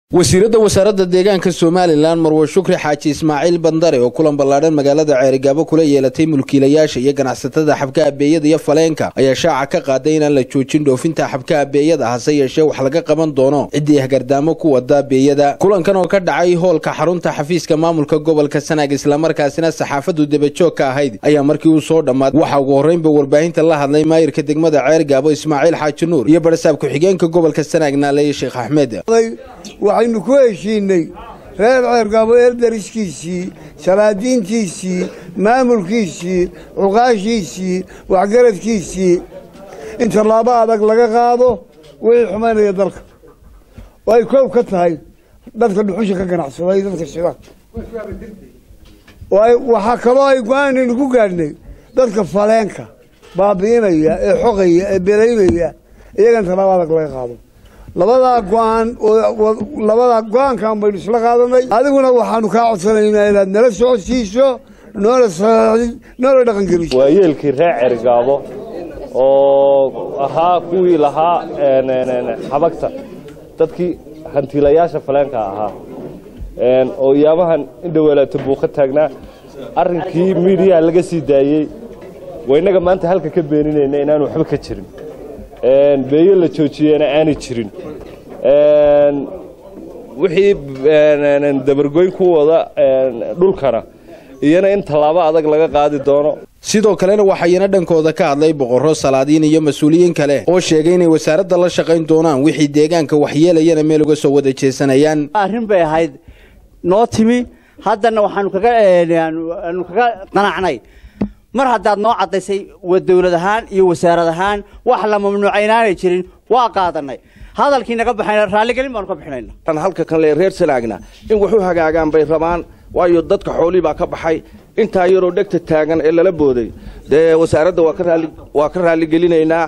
wasiiradda wasaaradda deegaanka somalilan marwe shukri xaaji ismaaciil bandare oo kulan ballaadhan magaalada ceerigaabo kula yeelatay mulkiilayaasha iyo ganacsatada xabka abeeyada iyo faleenka ayaa shaaca ka qaaday inaan la joojin dhoofinta xabka abeeyada hase yeeshee wax laga qaban doono ciddii hagardaamo ku wada abeeyada kulankan oo ka dhacay hoolka xarunta xafiiska maamulka gobolka sanaag islamarkaasina saxaafadu debajoog ka ahayd ayaa markii uu soo dhammaaday waxaa ugu horreynba warbaahinta la hadlay maayirka degmada ceerigaabo ismaaciil xaaji nuur iyo barsaab ku-xigeenka gobolka sanaag naaleeye sheekh axmed waxaynu ku heshiinay reer ceergaabo eerdariskiisii salaadiintiisii maamulkiisii cuqaashiisii waxgaradkiisii in tallaabo adag laga qaado wixii xumaynaya dalka oo ay koob ka tahay dadka dhuxusha ka ganacsaday dadka shida waxaa kaloo ay go-aanaynu ku gaadhnay dadka faleenka baabi'inaya ee xoqaya ee belaynaya iyagana tallaabo adag laga qaado labadaa go-aan labadaa go-aankan baynu isla qaadanay adiguna waxaanu kaa codsanaynaa inaad nala socodsiiso noola noola dhaqangeliso waa yeelkii reer cergaabo oo ahaa kuwii lahaa xabagta dadkii hantiilayaasha faleenka ahaa oo iyaabahan indhaweelaato buuqa taagnaa arrinkii miidiyaha laga sii daayey waa innaga maanta halka ka beeninayna inaanu waxba ka jirin beeyo la joojiyena aanay jirin wixii dabargoyn ku wada dhulkana iyana in tallaabo adag laga qaadi doono sidoo kalena waxayna dhankooda ka hadlay boqorro salaadiin iyo mas-uuliyiin kale oo sheegay inay wasaaradda la shaqayn doonaan wixii deegaanka waxyeelayana meel uga soo wada jeesanayaan arrin bay ahayd noo timi haddana waxaanu kaga aanu kaga qanacnay mar haddaad noo caddaysay dawlad ahaan iyo wasaarad ahaan wax la mamnuuca inaanay jirin waa qaadanay hadalkii naga baxayna raalligelin baanu ka bixinayna tan halka kan le reer sanaagna in waxu hagaagaan bay rabaan waayo dadka xoolii baa ka baxay intaa yaroo dhegta taagan ee lala booday dee wasaaradda waa ka raali waa ka raalligelinaynaa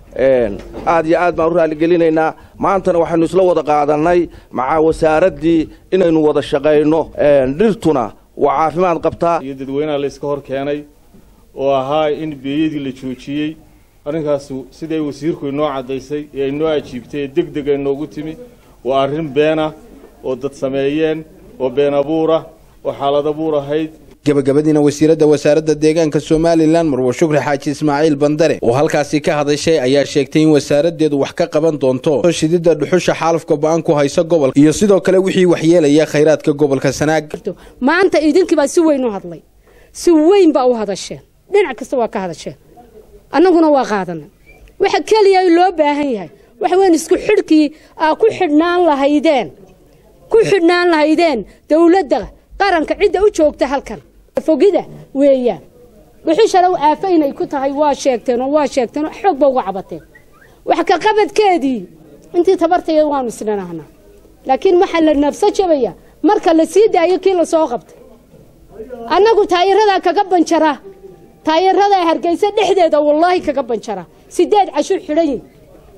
aad iyo aad baan u raalligelinaynaa maantana waxaynu isla wada qaadannay macaa wasaaraddii inaynu wada shaqayno dhirtuna waa caafimaad qabtaa iyo dadweynaha la iska hor keenay oo ahaa in beeyadii la joojiyey arrinkaasu siday wasiirku inoo caddaysay ee inoo ajiibtay ee deg deg ay noogu timi waa arrin beena oo dad sameeyeen oo been abuurah oo xaalad abuur ahayd gabagabadiina wasiiradda wasaaradda deegaanka somalilan marwe shukri xaaji ismaaciil bandare oo halkaasi ka hadashay ayaa sheegtay in wasaaraddeedu wax ka qaban doonto shididda dhuxusha xaalufka ba-an ku haysa gobolka iyo sidoo kale wixii waxyeelaya khayraadka gobolka sanaag maanta idinkiibaa si weyn u hadlay si weyn baa u hadasheen dhinac kasta waa ka hadasheen annaguna waa qaadanay waxa keliya loo baahan yahay waxa weyn isku xidhkii aa ku xidhnaan lahaydeen ku xidhnaan lahaydeen dawladda qaranka cidda u joogta halkan fogida weeyaan dhuxushana aafa inay ku tahay waa sheegteen oo waa sheegteen oo xoog ba uga cabateen wax ka qabadkeedii intii tabartayada waanu isdhanahnaa laakiin waxaa la nafso jabaya marka la sii daayo kii lasoo qabtay annagu taayiradaa kaga banjara taayirada hargeysa dhexdeeda wallaahi kaga banjara sideed cashur xidhan yihin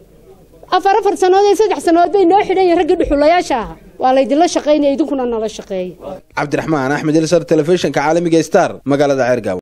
afar afar sannood iyo saddex sannadood bay noo xidhan yihin raggii dhuxulayaasha ahaa waa laydinla shaqaynaya idinkuna nala shaqeeya cabdiraxmaan axmed ilsar telefishinka caalamiga star magaalada ceergaabo